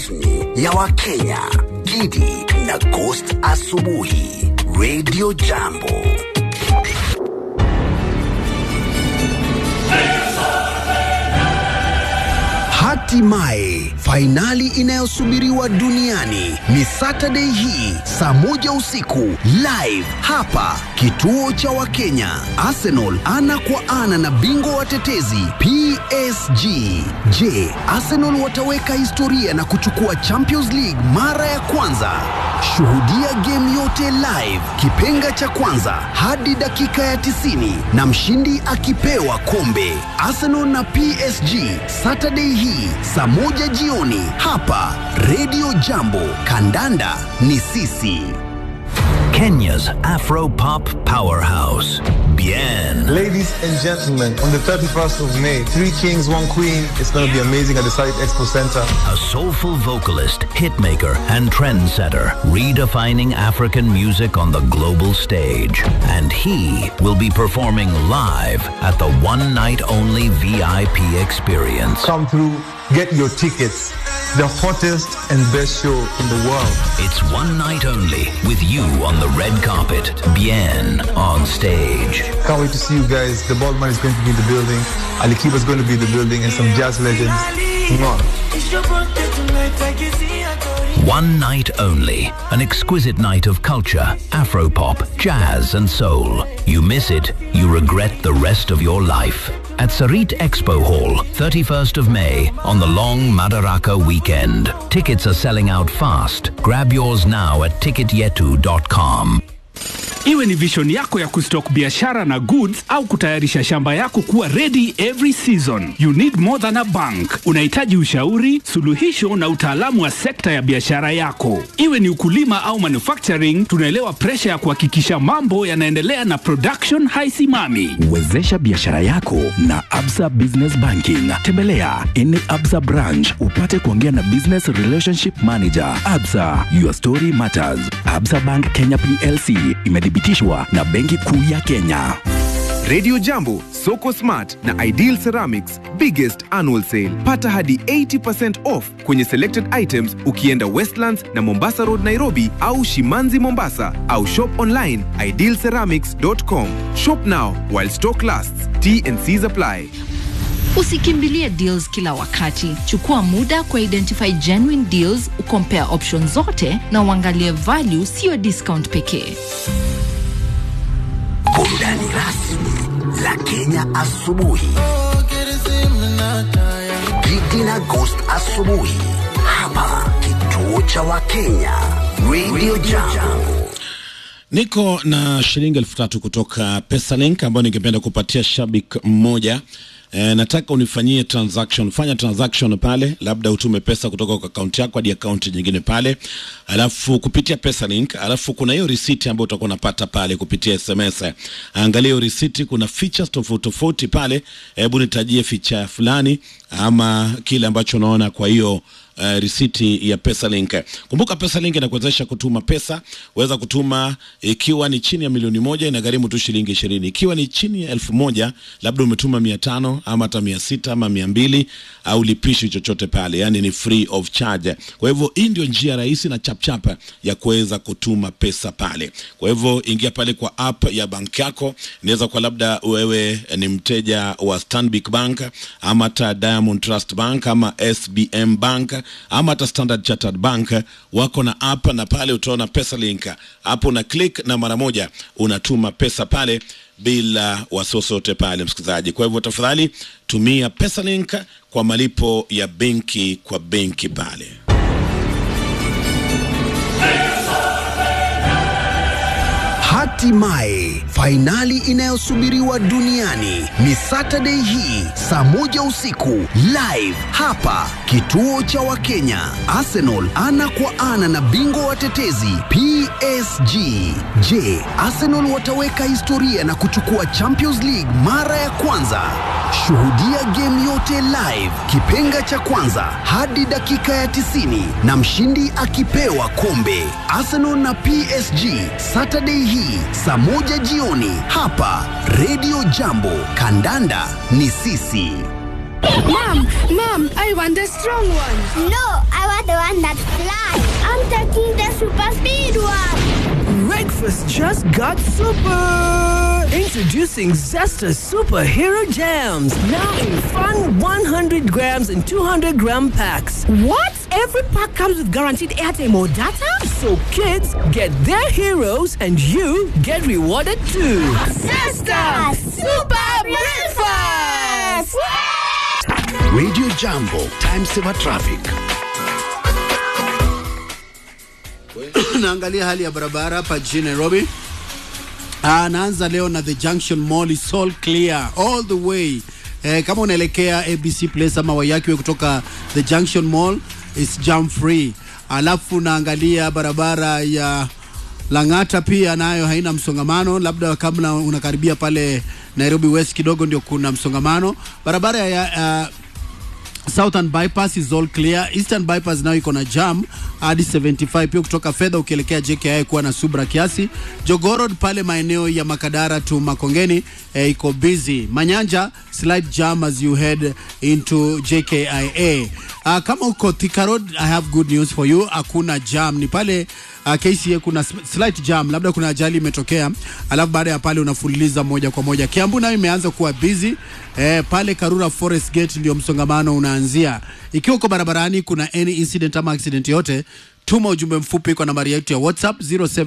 ya Wakenya, Gidi na Ghost Asubuhi, Radio Jambo. Hatimaye fainali inayosubiriwa duniani ni Saturday hii saa moja usiku live hapa kituo cha Wakenya. Arsenal ana kwa ana na bingwa watetezi PSG. Je, Arsenal wataweka historia na kuchukua Champions League mara ya kwanza? Shuhudia game yote live, kipenga cha kwanza hadi dakika ya 90 na mshindi akipewa kombe. Arsenal na PSG Saturday hii saa moja jioni hapa Radio Jambo. Kandanda ni sisi. Kenya's Afro Pop Powerhouse. Bien. Ladies and gentlemen, on the 31st of May, Three Kings, One Queen, it's going to be amazing at the Site Expo Center. A soulful vocalist, hitmaker, and trendsetter, redefining African music on the global stage. And he will be performing live at the one night only VIP experience. Come through, get your tickets. The hottest and best show in the world. It's one night only with you on the red carpet. Bien on stage. Can't wait to see you guys. The Baldman is going to be in the building. Ali Kiba is going to be in the building and some jazz legends. Mwah. One night only. An exquisite night of culture, Afropop, jazz, and soul. You miss it, you regret the rest of your life. At Sarit Expo Hall, 31st of May, on the long Madaraka weekend. Tickets are selling out fast. Grab yours now at ticketyetu.com. Iwe ni vision yako ya kustock biashara na goods au kutayarisha shamba yako kuwa ready every season. You need more than a bank. Unahitaji ushauri, suluhisho na utaalamu wa sekta ya biashara yako. Iwe ni ukulima au manufacturing, tunaelewa presha ya kuhakikisha mambo yanaendelea na production haisimami. Wezesha biashara yako na Absa Business Banking. Tembelea any Absa branch upate kuongea na Business Relationship Manager. Absa, your story matters. Absa Bank Kenya PLC imethibitishwa na Benki Kuu ya Kenya. Radio Jambo, Soko Smart na Ideal Ceramics biggest annual sale. Pata hadi 80% off kwenye selected items ukienda Westlands na Mombasa Road Nairobi au Shimanzi Mombasa au shop online idealceramics.com. Shop now while stock lasts. T and C's apply. Usikimbilie deals kila wakati. Chukua muda kwa identify genuine deals, ukompare options zote na uangalie value, siyo discount pekee. Burudani rasmi la Kenya asubuhi. Gidi na Ghost asubuhi hapa kituo cha Wakenya Radio Jambo. Niko na shilingi elfu tatu kutoka Pesalink ambayo ningependa kupatia shabik mmoja. E, nataka unifanyie transaction. Fanya transaction pale, labda utume pesa kutoka kwa akaunti yako hadi akaunti nyingine pale, alafu kupitia Pesalink, alafu kuna hiyo receipt ambayo utakuwa unapata pale kupitia SMS. Angalia hiyo receipt, kuna features tofauti tofauti pale. Hebu nitajie feature fulani ama kile ambacho unaona kwa hiyo Uh, risiti ya Pesalink. Kumbuka Pesalink inakuwezesha kutuma pesa, weza kutuma ikiwa ni chini ya milioni moja inagharimu tu shilingi ishirini. Ikiwa ni chini ya elfu moja labda umetuma mia tano ama hata mia sita ama mia mbili au lipishi chochote pale, yani ni free of charge. Kwa hivyo hii ndio njia rahisi na chapchap ya kuweza kutuma pesa pale. Kwa hivyo ingia pale kwa app ya banki yako, inaweza kwa labda wewe ni mteja wa Stanbic Bank ama hata Diamond Trust Bank ama SBM Bank ama hata Standard Chartered Bank wako na app, na pale utaona Pesalink hapo, una click na mara moja unatuma pesa pale bila wasiwasi wote pale, msikilizaji. Kwa hivyo tafadhali tumia Pesalink kwa malipo ya benki kwa benki pale. Hatimaye fainali inayosubiriwa duniani ni Saturday hii saa moja usiku live hapa kituo cha Wakenya. Arsenal ana kwa ana na bingwa watetezi PSG. Je, Arsenal wataweka historia na kuchukua Champions League mara ya kwanza? Shuhudia game yote live, kipenga cha kwanza hadi dakika ya 90 na mshindi akipewa kombe. Arsenal na PSG Saturday hii saa moja jioni hapa Radio Jambo. Kandanda ni sisi. Mom, mom, I want the strong one. No, I want the one that flies. I'm taking the super speed one. Breakfast just got super! Introducing Zesta Superhero Jams. Now in fun 100 grams and 200 gram packs. What? Every pack comes with guaranteed airtime or data? So kids get their heroes and you get rewarded too. Zesta Super Breakfast! Radio Jambo, time saver traffic. naangalia hali ya barabara hapa jijini Nairobi. Ah, naanza leo na the Junction Mall is all clear all the way. Eh, kama unaelekea ABC Place ama Wayakiwe kutoka the Junction Mall is jam free. Alafu naangalia barabara ya Lang'ata pia nayo haina msongamano, labda kabla unakaribia pale Nairobi West kidogo ndio kuna msongamano. Barabara ya uh, Southern bypass is all clear. Eastern bypass nayo iko na jam hadi 75 pia kutoka fedha ukielekea JKI kuwa na subra kiasi. Jogoo Road pale maeneo ya Makadara to Makongeni eh, iko busy. Manyanja slight jam as you head into JKIA. Uh, kama uko Thika Road I have good news for you. Hakuna jam, ni pale uh, KCA kuna slight jam, labda kuna ajali imetokea, alafu baada ya pale unafululiza moja kwa moja. Kiambu nayo imeanza kuwa busy eh, pale Karura Forest Gate ndio msongamano unaanzia. Ikiwa uko barabarani kuna any incident ama accident yote tuma ujumbe mfupi kwa nambari yetu ya WhatsApp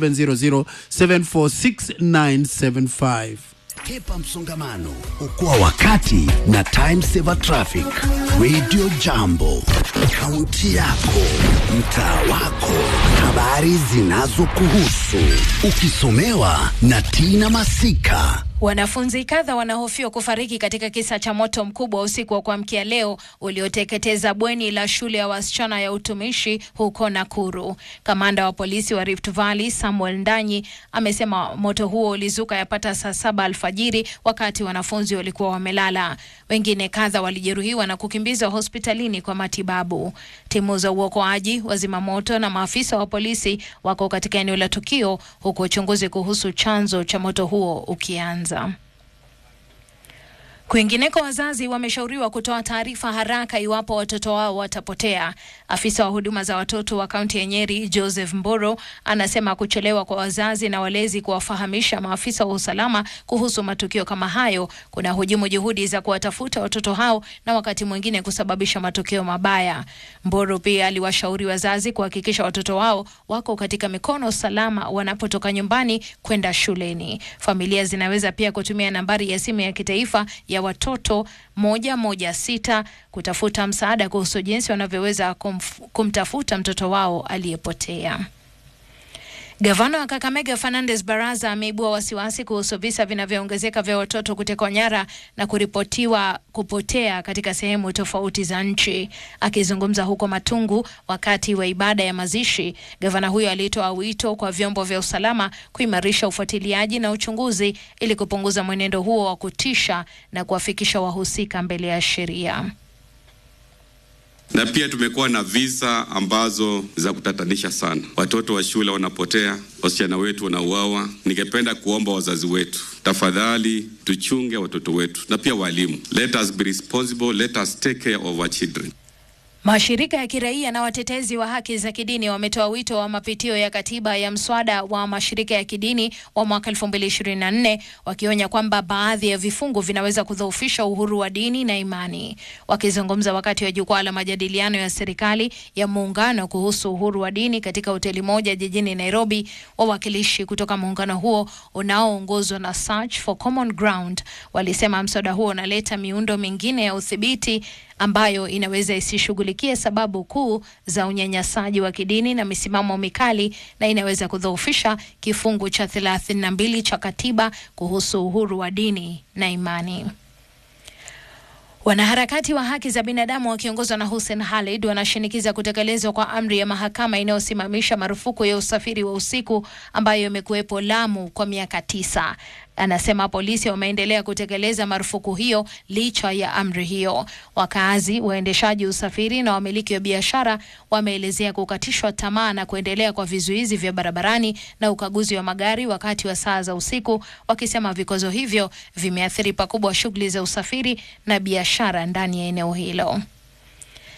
0700746975. Kepa msongamano, okoa wakati na time saver traffic. Radio Jambo, kaunti yako, mtaa wako, habari zinazokuhusu, ukisomewa na Tina Masika. Wanafunzi kadha wanahofiwa kufariki katika kisa cha moto mkubwa usiku wa kuamkia leo ulioteketeza bweni la shule ya wasichana ya utumishi huko Nakuru. Kamanda wa polisi wa Rift Valley Samuel Ndanyi amesema moto huo ulizuka yapata saa saba alfajiri wakati wanafunzi walikuwa wamelala. Wengine kadha walijeruhiwa na kukimbizwa hospitalini kwa matibabu. Timu za uokoaji, wazimamoto na maafisa wa polisi wako katika eneo la tukio huku uchunguzi kuhusu chanzo cha moto huo ukianza. Kwingineko, wazazi wameshauriwa kutoa taarifa haraka iwapo watoto wao watapotea. Afisa wa huduma za watoto wa kaunti ya Nyeri, Joseph Mboro, anasema kuchelewa kwa wazazi na walezi kuwafahamisha maafisa wa usalama kuhusu matukio kama hayo kuna hujumu juhudi za kuwatafuta watoto hao na wakati mwingine kusababisha matokeo mabaya. Mboro pia aliwashauri wazazi kuhakikisha watoto wao wako katika mikono salama wanapotoka nyumbani kwenda shuleni. Familia zinaweza pia kutumia nambari ya simu ya kitaifa ya watoto moja moja sita kutafuta msaada kuhusu jinsi wanavyoweza kumf- kumtafuta mtoto wao aliyepotea. Gavana wa Kakamega Fernandes Baraza ameibua wasiwasi kuhusu visa vinavyoongezeka vya watoto kutekwa nyara na kuripotiwa kupotea katika sehemu tofauti za nchi. Akizungumza huko Matungu wakati wa ibada ya mazishi, gavana huyo alitoa wito kwa vyombo vya usalama kuimarisha ufuatiliaji na uchunguzi ili kupunguza mwenendo huo wa kutisha na kuwafikisha wahusika mbele ya sheria. na pia tumekuwa na visa ambazo za kutatanisha sana. Watoto wa shule wanapotea, wasichana wetu wanauawa. Ningependa kuomba wazazi wetu, tafadhali tuchunge watoto wetu na pia walimu. Let us be responsible, let us take care of our children. Mashirika ya kiraia na watetezi wa haki za kidini wametoa wito wa mapitio ya katiba ya mswada wa mashirika ya kidini wa mwaka 2024 wakionya kwamba baadhi ya vifungu vinaweza kudhoofisha uhuru wa dini na imani. Wakizungumza wakati wa jukwaa la majadiliano ya serikali ya muungano kuhusu uhuru wa dini katika hoteli moja jijini Nairobi, wawakilishi kutoka muungano huo unaoongozwa na Search for Common Ground walisema mswada huo unaleta miundo mingine ya udhibiti ambayo inaweza isishughulikie sababu kuu za unyanyasaji wa kidini na misimamo mikali na inaweza kudhoofisha kifungu cha 32 cha katiba kuhusu uhuru wa dini na imani. Wanaharakati wa haki za binadamu wakiongozwa na Hussein Khalid wanashinikiza kutekelezwa kwa amri ya mahakama inayosimamisha marufuku ya usafiri wa usiku ambayo imekuwepo Lamu kwa miaka tisa. Anasema polisi wameendelea kutekeleza marufuku hiyo licha ya amri hiyo. Wakazi, waendeshaji usafiri na wamiliki wa biashara wameelezea kukatishwa tamaa na kuendelea kwa vizuizi vya barabarani na ukaguzi wa magari wakati wa saa za usiku, wakisema vikwazo hivyo vimeathiri pakubwa shughuli za usafiri na biashara ndani ya eneo hilo.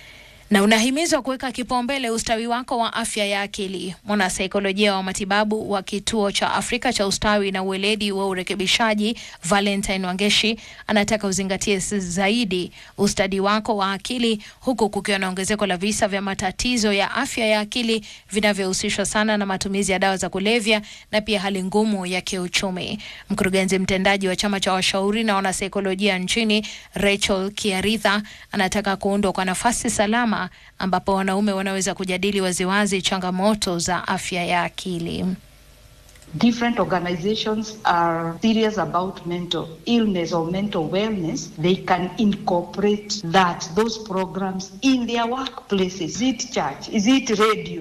na unahimizwa kuweka kipaumbele ustawi wako wa afya ya akili. Mwanasaikolojia wa matibabu wa kituo cha Afrika cha ustawi na ueledi wa urekebishaji Valentine Wangeshi anataka uzingatie zaidi ustadi wako wa akili, huku kukiwa na ongezeko la visa vya matatizo ya afya ya akili vinavyohusishwa sana na matumizi ya dawa za kulevya na pia hali ngumu ya kiuchumi. Mkurugenzi mtendaji wa chama cha washauri na wanasaikolojia nchini Rachel Kiaritha anataka kuundwa kwa nafasi salama ambapo wanaume wanaweza kujadili waziwazi changamoto za afya ya akili. different organizations are serious about mental illness or mental wellness, they can incorporate that, those programs in their workplaces. Is it church? Is it radio?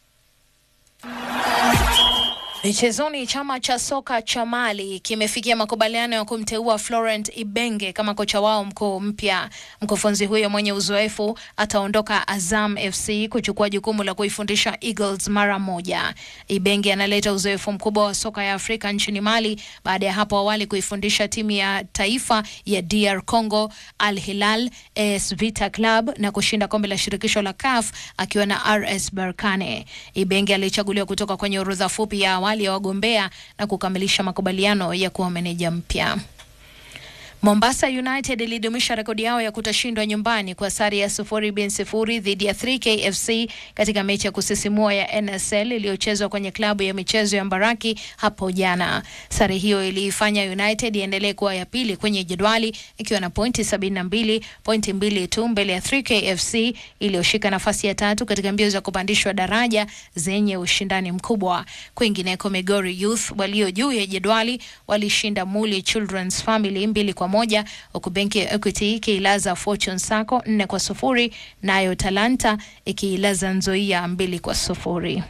Michezoni, chama cha soka cha Mali kimefikia makubaliano ya kumteua Florent Ibenge kama kocha wao mkuu mpya. Mkufunzi huyo mwenye uzoefu ataondoka Azam FC kuchukua jukumu la kuifundisha Eagles mara moja. Ibenge analeta uzoefu mkubwa wa soka ya Afrika nchini Mali baada ya hapo awali kuifundisha timu ya taifa ya DR Congo, Al Hilal, AS Vita Club na kushinda kombe la shirikisho la CAF akiwa na RS Berkane. Ibenge alichaguliwa kutoka kwenye orodha fupi ya awali ya wagombea na kukamilisha makubaliano ya kuwa meneja mpya. Mombasa United ilidumisha rekodi yao ya kutoshindwa nyumbani kwa sare ya sufuri bin sifuri dhidi ya 3K FC katika mechi ya kusisimua ya NSL iliyochezwa kwenye klabu ya michezo ya Mbaraki hapo jana. Sare hiyo iliifanya United iendelee kuwa ya pili kwenye jedwali ikiwa na pointi 72, pointi mbili tu mbele ya 3K FC iliyoshika nafasi ya tatu katika mbio za kupandishwa daraja zenye ushindani mkubwa. Kwingineko, Migori Youth walio juu ya jedwali walishinda Muli Children's Family mbili kwa moja huku benki ya Equity ikiilaza Fortune Sacco nne kwa sufuri nayo Talanta ikiilaza Nzoia mbili kwa sufuri.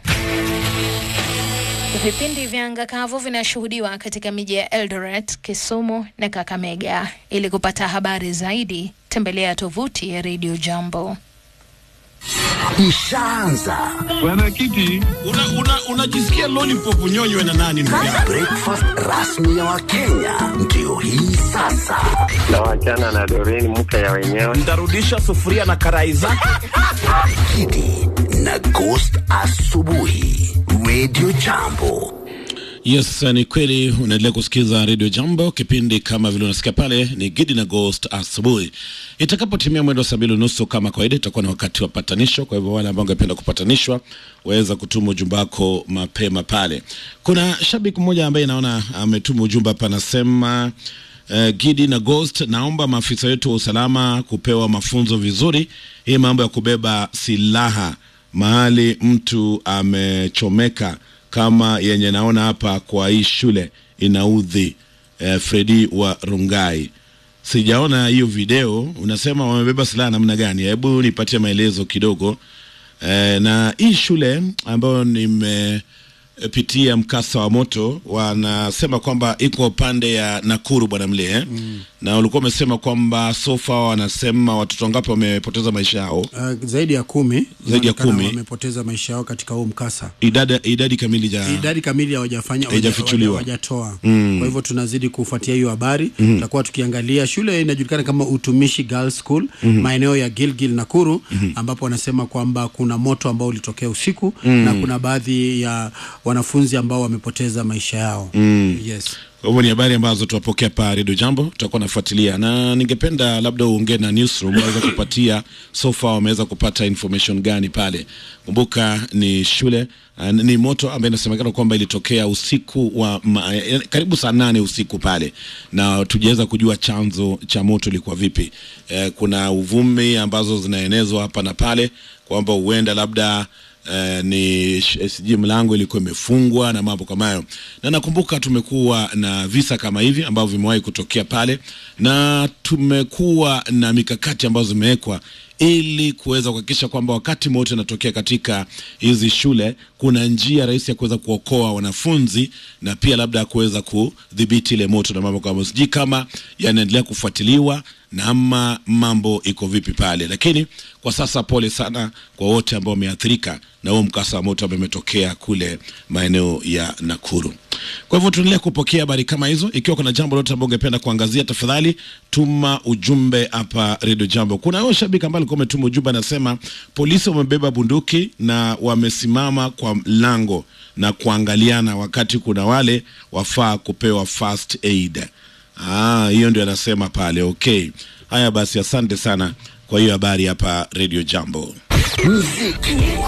Vipindi vya anga kavu vinashuhudiwa katika miji ya Eldoret, Kisumu na Kakamega. Ili kupata habari zaidi, tembelea tovuti ya Radio Jambo. Ishaanza Bwana Kiti, unajisikia una, una lollipop unyonywe na nani ndugu yangu? breakfast rasmi ya Wakenya ndio hii sasa. na wachana na Doreen mke ya wenyewe. Ntarudisha sufuria na karai zake. Kidi na Ghost asubuhi, Radio Jambo. Yes, ni kweli unaendelea kusikiza Radio Jambo. Kipindi kama vile unasikia pale ni Gidi na Ghost asubuhi. Itakapotimia mwendo wa saa mbili unusu kama kawaida, itakuwa na wakati wa patanisho. Kwa hivyo wale ambao ungependa kupatanishwa waweza kutuma ujumbe wako mapema pale. Kuna shabiki mmoja ambaye naona ametuma ujumbe hapa, anasema Uh, Gidi na Ghost, naomba maafisa wetu wa usalama kupewa mafunzo vizuri. Hii mambo ya kubeba silaha mahali mtu amechomeka kama yenye naona hapa kwa hii shule inaudhi. Uh, Fredi wa Rungai, sijaona hiyo video. Unasema wamebeba silaha namna gani? Hebu nipatie maelezo kidogo. Uh, na hii shule ambayo nime pitia mkasa wa moto wanasema kwamba iko pande ya Nakuru bwana mle eh? mm. na ulikuwa umesema kwamba sofa wanasema watoto wangapi wamepoteza maisha yao Uh, zaidi ya kumi Zaidi ya inaonekana kumi. wamepoteza maisha yao katika huu mkasa. idadi, idadi kamili ja Idadi kamili hawajafanya Haijafichuliwa. hawajatoa. Mm. Kwa hivyo tunazidi kufuatia hiyo habari Mhm. tutakuwa tukiangalia. Shule inajulikana kama Utumishi Girls School Mhm. maeneo ya Gilgil Nakuru, Mhm. ambapo wanasema kwamba kuna moto ambao ulitokea usiku Mm. na kuna baadhi ya wanafunzi ambao wamepoteza maisha yao. Mm. Yes. Kwa hivyo ni habari ambazo tunapokea pa Radio Jambo, tutakuwa nafuatilia, na ningependa labda uongee na newsroom waweza kupatia so far wameweza kupata information gani pale. Kumbuka ni shule uh, ni moto ambayo inasemekana kwamba ilitokea usiku wa ma, eh, karibu saa nane usiku pale, na tujaweza kujua chanzo cha moto ilikuwa vipi. Eh, kuna uvumi ambazo zinaenezwa hapa na pale kwamba huenda labda Uh, ni sh- sijui mlango ilikuwa imefungwa na mambo kama hayo, na nakumbuka tumekuwa na visa kama hivi ambavyo vimewahi kutokea pale, na tumekuwa na mikakati ambazo zimewekwa ili kuweza kuhakikisha kwamba wakati moto inatokea katika hizi shule kuna njia rahisi ya kuweza kuokoa wanafunzi na pia labda kuweza kudhibiti ile moto na mambo kama hayo. sijui kama yanaendelea kufuatiliwa na ama mambo iko vipi pale, lakini kwa sasa pole sana kwa wote ambao wameathirika na huo mkasa wa moto ambao umetokea kule maeneo ya Nakuru. Kwa hivyo tuendelea kupokea habari kama hizo. Ikiwa kuna jambo lote ambalo ungependa kuangazia, tafadhali tuma ujumbe hapa Radio Jambo. Kuna huyo shabiki ambaye alikuwa ametuma ujumbe, anasema polisi wamebeba bunduki na wamesimama kwa mlango na kuangaliana, wakati kuna wale wafaa kupewa first aid. Ah, hiyo ndio anasema pale. Okay, haya basi, asante sana kwa hiyo habari hapa Radio Jambo. Muziki